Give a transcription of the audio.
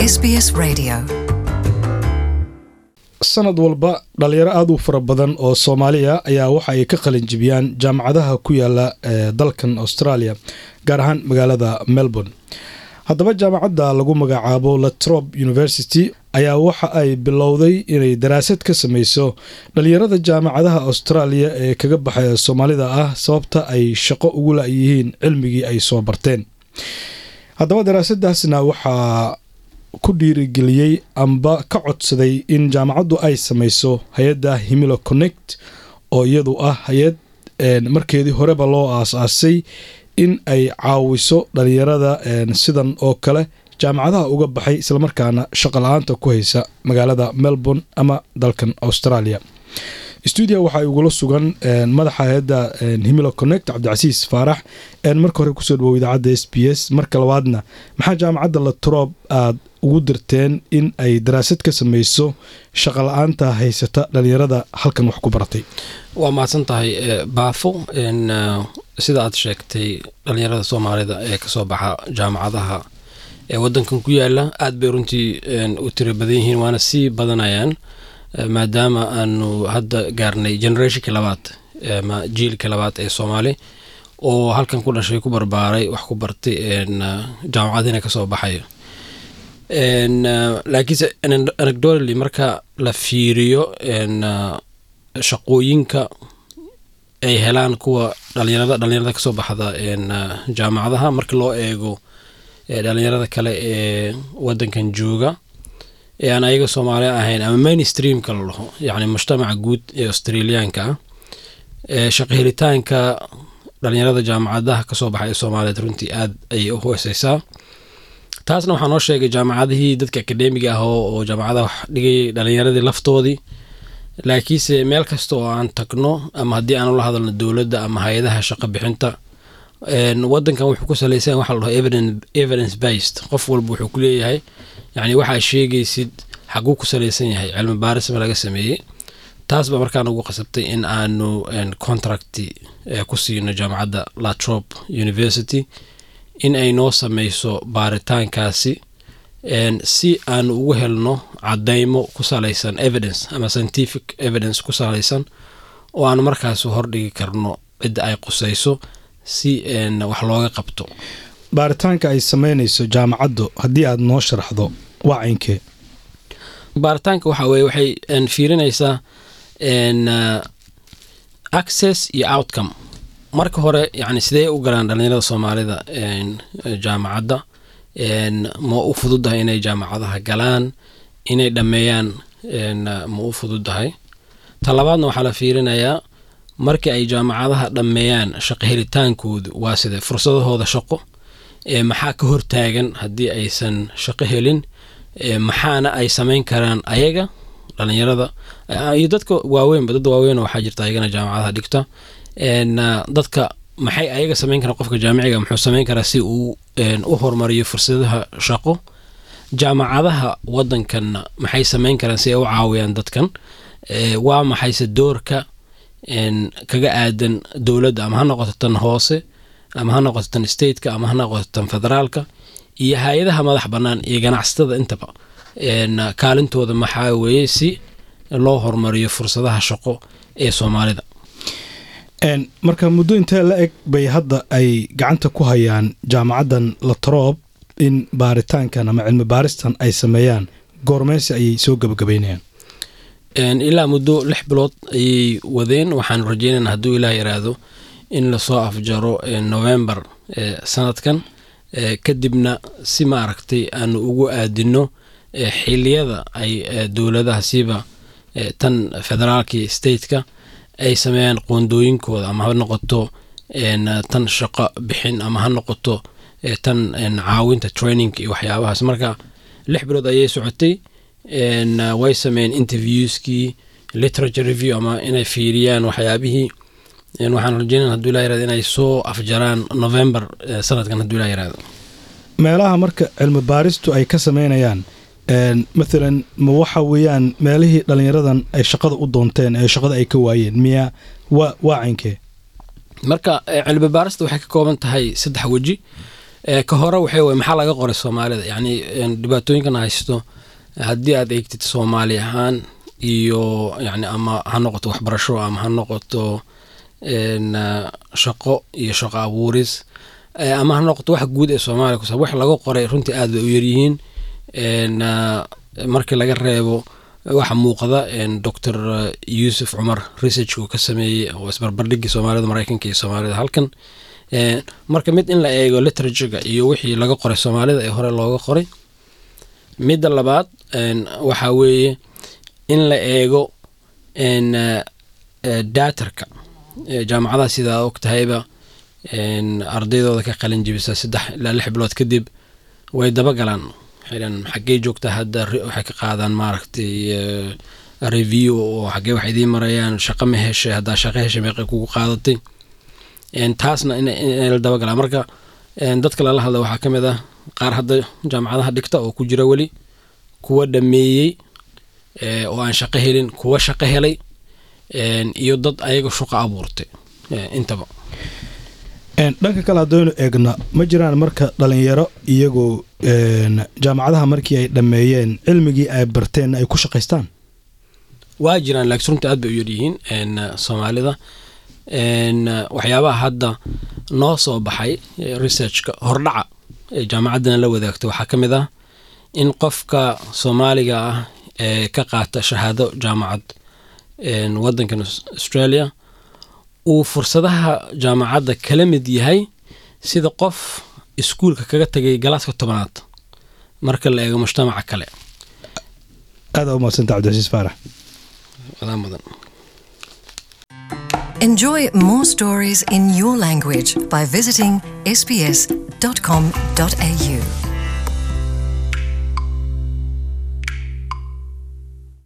SBS Radio. sanad walba dhalinyaro aada u fara badan oo soomaaliya ayaa waxa ay ka qalin jibiyaan jaamacadaha ku yaala ee dalkan australia gaar ahaan magaalada melbourne haddaba jaamacadda lagu magacaabo latrob university ayaa waxa ay bilowday inay daraasad ka sameyso dhalinyarada jaamacadaha australia ee kaga baxaya soomaalida ah sababta ay shaqo ugu la-yihiin cilmigii ay soo barteen haddaba daraasadaasna waxaa ku dhiirigeliyey amba ka codsaday in jaamacaddu ay sameyso hay-adda himilo connect oo iyadu ah hay-ad markeedii horeba loo aas-aasay in ay caawiso dhalinyarada sidan oo kale jaamacadaha uga baxay islamarkaana shaqo la-aanta ku haysa magaalada melbourne ama dalkan australia stuudia waxaa igula sugan madaxa hay-adda himilo connect cabdicasiis faarax marka hore kusoo dhawow idaacadda s b s marka labaadna maxaa jaamacadda latrob aad ugu dirteen in ay daraasad ka sameyso shaqo la-aanta haysata dhalinyarada halkan wax ku baratay waa mahadsan tahay baafo sida aad sheegtay dhalinyarada soomaalida ee kasoo baxa jaamacadaha ee wadankan ku yaala aad bay runtii u tiro badan yihiin waana sii badanayaan maadaama aanu hadda gaarnay generationka labaad ama jiilka labaad ee soomaali oo halkan ku dhashay ku barbaaray wax ku bartay jaamacadiina kasoo baxayo laakiinse anecdotally marka la fiiriyo shaqooyinka ay helaan kuwa dhalinyarada dhalinyarada kasoo baxda jaamacadaha marka loo eego dhalinyarada kale ee wadankan jooga ee aan ayaga soomaaliya ahayn ama mainstreamka la dhaho yacni mujtamaca guud ee australiyaanka ah shaqo helitaanka dhalinyarada jaamacadaha kasoo baxay ee soomaaliyeed runtii aad ayay u hooseysaa taasna waxaa noo sheegay jaamacadihii dadka akademiga ah oo jaamacadaha wax dhigayay dhalinyaradii laftoodii laakiinse meel kasta oo aan tagno ama haddii aanu la hadalno dowladda ama hay-adaha shaqo bixinta wadankan wuxuu ku saleysan waxa la dhaho evidence based qof walba wuxuu ku leeyahay yacni waxaa sheegaysid xaguu ku saleysan yahay cilmi baarisma laga sameeyey taas baa markaan ugu qasabtay in aanu contract ku siino jaamacadda latrop university in ay noo sameyso baaritaankaasi si aanu ugu helno cadeymo ku saleysan evidence ama scientific evidence ku saleysan oo aanu markaas hordhigi karno cidda ay quseyso si wax looga qabto baaritaanka ay sameynayso jaamacaddu haddii aad noo sharaxdo waa caynkee baaritaanka waxa weye waxay fiirinaysaa access iyo outcome marka hore yani sidee u galaan dhalinyarada soomaalida jaamacadda ma u fududahay inay jaamacadaha galaan inay dhammeeyaan ma u fududahay ta labaadna waxaa la fiirinayaa markii ay jaamacadaha dhammeeyaan shaqo helitaankoodu waa side fursadahooda shaqo maxaa ka hortaagan haddii aysan shaqo helin maxaana ay sameyn karaan ayaga dhalinyarada iyo dadka waaweynba dad waaweyn waxaa jirta ayagana jaamacadaha dhigta dadka maxay ayaga sameyn karaan qofka jaamiciga muxuu sameyn karaa si uu u horumariyo fursadaha shaqo jaamacadaha wadankanna maxay sameyn karaan si ay u caawiyaan dadkan waa maxayse doorka kaga aadan dowladda ama ha noqoto tan hoose ama ha noqoto tan stateka ama ha noqoto tan federaalka iyo hay-adaha madax bannaan iyo ganacsatada intaba kaalintooda maxaa weeye si loo horumariyo fursadaha shaqo ee soomaalida marka muddo intee la eg bay hadda ay gacanta ku hayaan jaamacaddan latroob in baaritaankan ama cilmi baaristan ay sameeyaan goormeysi ayay soo gabagabeynayaan ilaa muddo lix bilood ayay wadeen waxaanu rajeynayna hadduu ilaah yaraahdo in lasoo afjaro november sanadkan kadibna si ma aragtay aanu ugu aadino xiliyada ay dowladaha siiba tan federaalkii stateka ay sameeyaan qoondooyinkooda ama ha noqoto tan shaqo bixin ama ha noqoto tan caawinta training iyo waxyaabahaas marka lix bilood ayay socotay way sameeyeen interviewskii literature review ama inay fiiriyaan waxyaabihii waxaan rajeynaya haduu ilaa yarado inay soo afjaraan november sanadkan haduu ilaa yarado meelaha marka cilmi baaristu ay ka sameynayaan mathalan ma waxa weeyaan meelihii dhalinyaradan ay shaqada u doonteen ee shaqada ay ka waayeen miya waa waa caynkee marka cilmi baarista waxay ka kooban tahay saddex weji Eh, ka hore waxay way maxaa laga qoray soomaalida yacni een, dhibaatooyinkan haysto haddii aad eegtid soomaali ahaan iyo yacni ama ha noqoto waxbarasho ama ha noqoto een, ah, shaqo iyo shaqo abuuris Eh, ama ha noqoto wax guud ee soomaaliya kusa wax laga qoray runtii aad bay u yaryihiin een, ah, markii laga reebo waxa muuqda een, dr yuusuf cumar research uu ka sameeyey oo isbarbardhigii soomaalida maraykanka iyo soomaalida halkan Een, marka mid in la eego literaturega iyo wixii laga qoray soomaalida ee hore looga qoray midda labaad een, waxaa weeye in la eego een, eh, eh, datarka Eh, jaamacadaha sidaa og tahayba een, ardaydooda ka qalin jibisa saddex ilaa lix bilood kadib way dabagalaan waxay dhahaan xaggee joogtaa hadda re- waxay ka qaadaan maaragtay eh, review oo xaggee wax idiin marayaan shaqo ma heshay haddaa shaqo heshay meeqay kugu qaadatay Een, taasna in in la dabagalaan marka een, dadka lala hadla waxaa ka mid ah qaar hadda jaamacadaha dhigta oo ku jira weli kuwa dhameeyey eh, oo aan shaqo helin kuwa shaqo helay een, iyo dad ayaga shaqo abuurtay eh, intaba Een, dhanka kale haddaynu eegno ma jiraan marka dhalinyaro iyagoo een, jaamacadaha markii ay dhammeeyeen cilmigii ay barteen ay ku shaqaystaan waa jiraan laakiin runta aad bay u yaryihiin een, eh, soomaalida een, eh, waxyaabaha hadda noo soo baxay eh, researchka hordhaca ee jaamacaddana la wadaagto waxaa ka mid ah in qofka soomaaliga ah ee ka qaata shahaado jaamacad een, wadankan Aus- australia uu fursadaha jaamacadda kala mid yahay sida qof iskuulka kaga tagay galaaska tobanaad marka la eego mujtamaca kale aada u mahadsanta cabdicasiis faarax wadaa mudan Enjoy more stories in your language by visiting sbs.com.au.